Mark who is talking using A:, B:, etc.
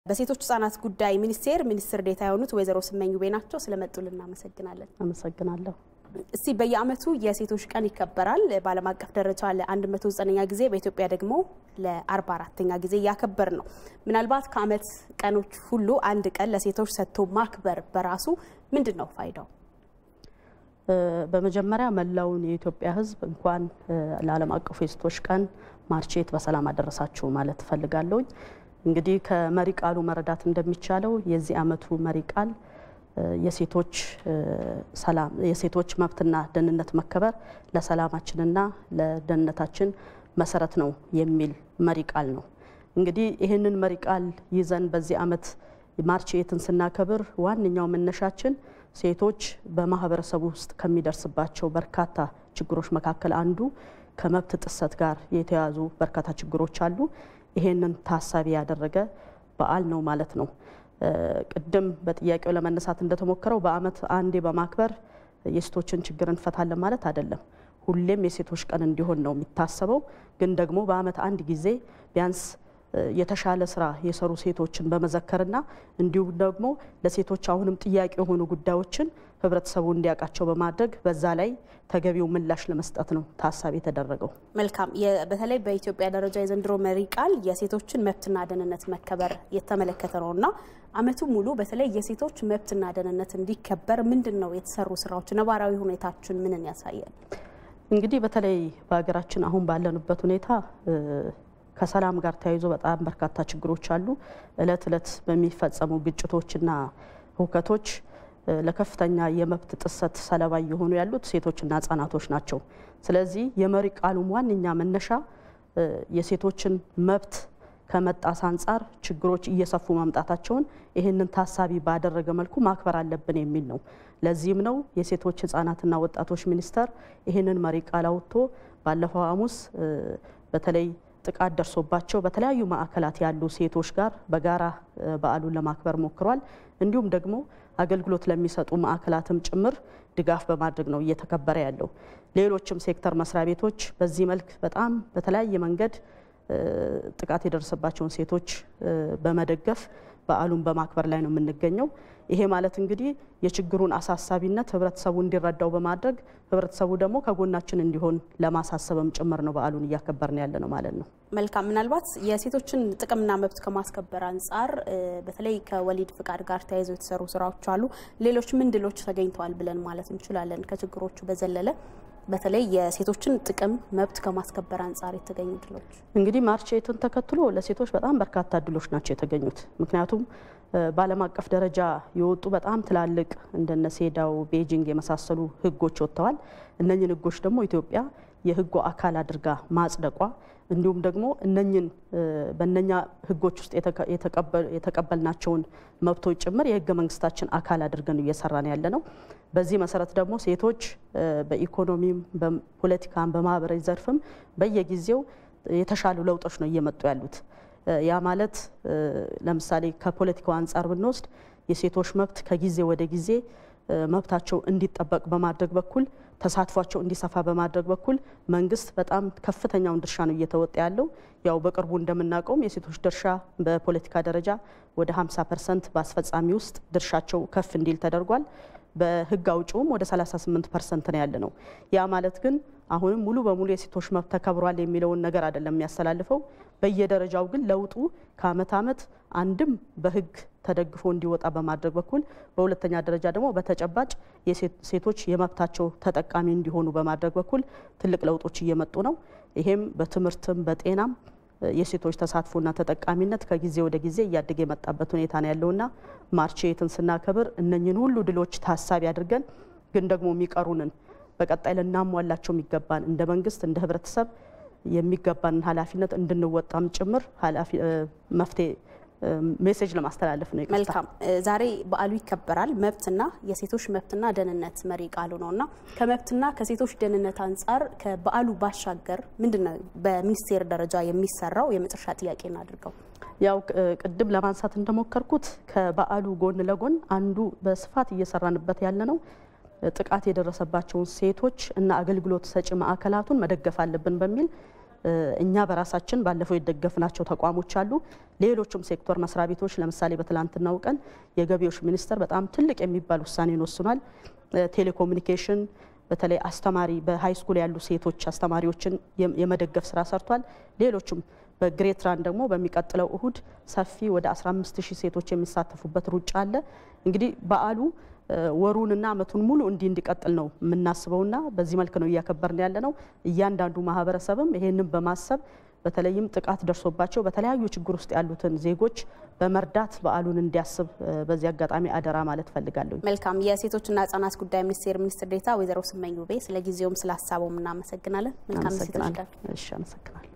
A: በሴቶች ህጻናት ጉዳይ ሚኒስቴር ሚኒስትር ዴኤታ የሆኑት ወይዘሮ ስመኝ ውቤ ናቸው። ስለመጡልን እናመሰግናለን።
B: አመሰግናለሁ።
A: እስቲ በየአመቱ የሴቶች ቀን ይከበራል። በዓለም አቀፍ ደረጃ ለ109ኛ ጊዜ በኢትዮጵያ ደግሞ ለ44ኛ ጊዜ እያከበር ነው። ምናልባት ከአመት ቀኖች ሁሉ አንድ ቀን ለሴቶች ሰጥቶ ማክበር በራሱ ምንድን ነው ፋይዳው?
B: በመጀመሪያ መላውን የኢትዮጵያ ሕዝብ እንኳን ለዓለም አቀፉ የሴቶች ቀን ማርቼት በሰላም አደረሳችሁ ማለት እፈልጋለሁኝ። እንግዲህ ከመሪ ቃሉ መረዳት እንደሚቻለው የዚህ አመቱ መሪ ቃል የሴቶች ሰላም የሴቶች መብትና ደህንነት መከበር ለሰላማችንና ለደህንነታችን መሰረት ነው የሚል መሪ ቃል ነው። እንግዲህ ይህንን መሪ ቃል ይዘን በዚህ አመት ማርቼትን ስናከብር ዋነኛው መነሻችን ሴቶች በማህበረሰቡ ውስጥ ከሚደርስባቸው በርካታ ችግሮች መካከል አንዱ ከመብት ጥሰት ጋር የተያዙ በርካታ ችግሮች አሉ። ይሄንን ታሳቢ ያደረገ በዓል ነው ማለት ነው። ቅድም በጥያቄው ለመነሳት እንደተሞከረው በአመት አንዴ በማክበር የሴቶችን ችግር እንፈታለን ማለት አይደለም። ሁሌም የሴቶች ቀን እንዲሆን ነው የሚታሰበው። ግን ደግሞ በአመት አንድ ጊዜ ቢያንስ የተሻለ ስራ የሰሩ ሴቶችን በመዘከርና እንዲሁም ደግሞ ለሴቶች አሁንም ጥያቄ የሆኑ ጉዳዮችን ህብረተሰቡ እንዲያውቃቸው በማድረግ በዛ ላይ ተገቢው ምላሽ ለመስጠት ነው ታሳቢ የተደረገው።
A: መልካም። በተለይ በኢትዮጵያ ደረጃ የዘንድሮ መሪ ቃል የሴቶችን መብትና ደህንነት መከበር የተመለከተ ነው እና አመቱ ሙሉ በተለይ የሴቶች መብትና ደህንነት እንዲከበር ምንድን ነው የተሰሩ ስራዎች? ነባራዊ ሁኔታችን ምንን ያሳያል?
B: እንግዲህ በተለይ በሀገራችን አሁን ባለንበት ሁኔታ ከሰላም ጋር ተያይዞ በጣም በርካታ ችግሮች አሉ። እለት እለት በሚፈጸሙ ግጭቶችና ሁከቶች ለከፍተኛ የመብት ጥሰት ሰለባ እየሆኑ ያሉት ሴቶችና ህጻናቶች ናቸው። ስለዚህ የመሪ ቃሉም ዋነኛ መነሻ የሴቶችን መብት ከመጣስ አንጻር ችግሮች እየሰፉ መምጣታቸውን ይህንን ታሳቢ ባደረገ መልኩ ማክበር አለብን የሚል ነው። ለዚህም ነው የሴቶች ህጻናትና ወጣቶች ሚኒስቴር ይህንን መሪ ቃል አውጥቶ ባለፈው ሐሙስ በተለይ ጥቃት ደርሶባቸው በተለያዩ ማዕከላት ያሉ ሴቶች ጋር በጋራ በዓሉን ለማክበር ሞክሯል። እንዲሁም ደግሞ አገልግሎት ለሚሰጡ ማዕከላትም ጭምር ድጋፍ በማድረግ ነው እየተከበረ ያለው። ሌሎችም ሴክተር መስሪያ ቤቶች በዚህ መልክ በጣም በተለያየ መንገድ ጥቃት የደረሰባቸውን ሴቶች በመደገፍ በዓሉን በማክበር ላይ ነው የምንገኘው። ይሄ ማለት እንግዲህ የችግሩን አሳሳቢነት ህብረተሰቡ እንዲረዳው በማድረግ ህብረተሰቡ ደግሞ ከጎናችን እንዲሆን ለማሳሰብም ጭምር ነው በዓሉን እያከበርን ያለ ነው ማለት ነው።
A: መልካም። ምናልባት የሴቶችን ጥቅምና መብት ከማስከበር አንጻር በተለይ ከወሊድ ፍቃድ ጋር ተያይዘው የተሰሩ ስራዎች አሉ። ሌሎች ምን ድሎች ተገኝተዋል ብለን ማለት እንችላለን? ከችግሮቹ በዘለለ በተለይ የሴቶችን ጥቅም መብት ከማስከበር አንጻር የተገኙ ድሎች
B: እንግዲህ ማርቼትን ተከትሎ ለሴቶች በጣም በርካታ ድሎች ናቸው የተገኙት። ምክንያቱም በዓለም አቀፍ ደረጃ የወጡ በጣም ትላልቅ እንደነ ሴዳው፣ ቤጂንግ የመሳሰሉ ህጎች ወጥተዋል። እነኝን ህጎች ደግሞ ኢትዮጵያ የህጉ አካል አድርጋ ማጽደቋ እንዲሁም ደግሞ እነኝን በእነኛ ህጎች ውስጥ የተቀበልናቸውን መብቶች ጭምር የህገ መንግስታችን አካል አድርገን እየሰራን ያለ ነው። በዚህ መሰረት ደግሞ ሴቶች በኢኮኖሚም፣ በፖለቲካም፣ በማህበራዊ ዘርፍም በየጊዜው የተሻሉ ለውጦች ነው እየመጡ ያሉት። ያ ማለት ለምሳሌ ከፖለቲካው አንጻር ብንወስድ የሴቶች መብት ከጊዜ ወደ ጊዜ መብታቸው እንዲጠበቅ በማድረግ በኩል ተሳትፏቸው እንዲሰፋ በማድረግ በኩል መንግስት በጣም ከፍተኛውን ድርሻ ነው እየተወጣ ያለው። ያው በቅርቡ እንደምናውቀውም የሴቶች ድርሻ በፖለቲካ ደረጃ ወደ 50 ፐርሰንት በአስፈጻሚ ውስጥ ድርሻቸው ከፍ እንዲል ተደርጓል። በህግ አውጪውም ወደ 38 ፐርሰንት ነው ያለ ነው። ያ ማለት ግን አሁንም ሙሉ በሙሉ የሴቶች መብት ተከብሯል የሚለውን ነገር አይደለም የሚያስተላልፈው። በየደረጃው ግን ለውጡ ከአመት አመት አንድም በህግ ተደግፎ እንዲወጣ በማድረግ በኩል በሁለተኛ ደረጃ ደግሞ በተጨባጭ ሴቶች የመብታቸው ተጠቃሚ እንዲሆኑ በማድረግ በኩል ትልቅ ለውጦች እየመጡ ነው። ይሄም በትምህርትም በጤናም የሴቶች ተሳትፎና ተጠቃሚነት ከጊዜ ወደ ጊዜ እያደገ የመጣበት ሁኔታ ነው ያለውና ማርቼትን ስናከብር እነኝን ሁሉ ድሎች ታሳቢ አድርገን ግን ደግሞ የሚቀሩንን በቀጣይ ልናሟላቸው የሚገባን እንደ መንግስት እንደ ህብረተሰብ የሚገባንን ኃላፊነት እንድንወጣም ጭምር መፍትሄ ሜሴጅ ለማስተላለፍ ነው።
A: መልካም። ዛሬ በዓሉ ይከበራል። መብትና የሴቶች መብትና ደህንነት መሪ ቃሉ ነው እና ከመብትና ከሴቶች ደህንነት አንጻር ከበዓሉ ባሻገር ምንድን ነው በሚኒስቴር ደረጃ የሚሰራው? የመጨረሻ ጥያቄ እናድርገው።
B: ያው ቅድም ለማንሳት እንደሞከርኩት ከበዓሉ ጎን ለጎን አንዱ በስፋት እየሰራንበት ያለ ነው ጥቃት የደረሰባቸውን ሴቶች እና አገልግሎት ሰጪ ማዕከላቱን መደገፍ አለብን በሚል እኛ በራሳችን ባለፈው የደገፍናቸው ተቋሞች አሉ። ሌሎችም ሴክተር መስሪያ ቤቶች ለምሳሌ በትላንትናው ቀን የገቢዎች ሚኒስቴር በጣም ትልቅ የሚባል ውሳኔን ወስኗል። ቴሌኮሙኒኬሽን በተለይ አስተማሪ በሃይ ስኩል ያሉ ሴቶች አስተማሪዎችን የመደገፍ ስራ ሰርቷል። ሌሎችም በግሬት ራን ደግሞ በሚቀጥለው እሁድ ሰፊ ወደ 15 ሺህ ሴቶች የሚሳተፉበት ሩጫ አለ። እንግዲህ በዓሉ ወሩንና ዓመቱን ሙሉ እንዲህ እንዲቀጥል ነው የምናስበውና በዚህ መልክ ነው እያከበርን ያለ ነው። እያንዳንዱ ማህበረሰብም ይሄንን በማሰብ በተለይም ጥቃት ደርሶባቸው በተለያዩ ችግር ውስጥ ያሉትን ዜጎች በመርዳት በዓሉን እንዲያስብ በዚህ አጋጣሚ አደራ ማለት ፈልጋለሁ።
A: መልካም። የሴቶችና ህጻናት ጉዳይ ሚኒስቴር ሚኒስትር ዴኤታ ወይዘሮ ስመኝ ውቤ ስለ ጊዜውም ስለ ሀሳቡም እናመሰግናለን። መልካም ሴቶች ቀን።
B: እሺ፣ አመሰግናለሁ።